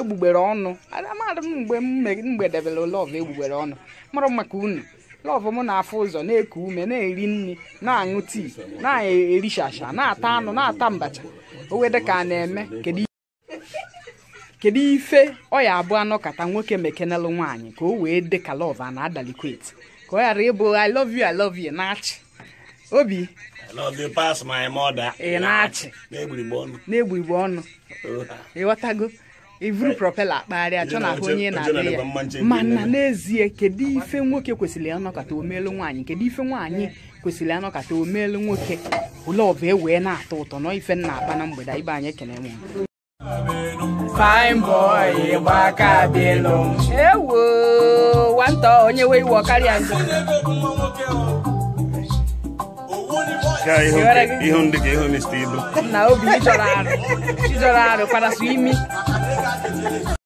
egbugbere ọnụ amadị m mgbe m me- mgbedebere lọv egbugbere ọnụ mụrụ maka unu lọv m na-afụ ụzọ na-eku ume na-eri nri na-aṅụ tii na-erishasha na-ata anụ na-ata mbacha o wede ka a na-eme kedu kedu ife ọ ya abụ anọkata nwoke mekenelụ nwaanyị ka o wee dị ka lọv a na-adalikwet ka ọ ghara ịbụ i love you i love you na-achị obi I love you pass my mother. Ị na-achị. Na-egburi m ọnụ. na-egbu igbe ọnụ ịghọtago ivuru propela akpagharị achọ na ahụ onye na-adị ya mana n'ezie kedu ife nwoke kwesịrị anọkọta omelu nwaanyị kedu ife nwaanyị kwesịrị anọkọta omelu nwoke lọv e wee na-atọ ụtọ nọ ife nna akpa na mgbede ibe anyị ekene nwe fine boy gbaka bịlụ ewo nwata onye wee iwe ọkarịa njọ Ka ihu Ịghọrọ nke- gị? ihu ndị ka ihu Mr. Ibu. na obi ịjọrọ arụ ịjọrọ arụ kparasụ imi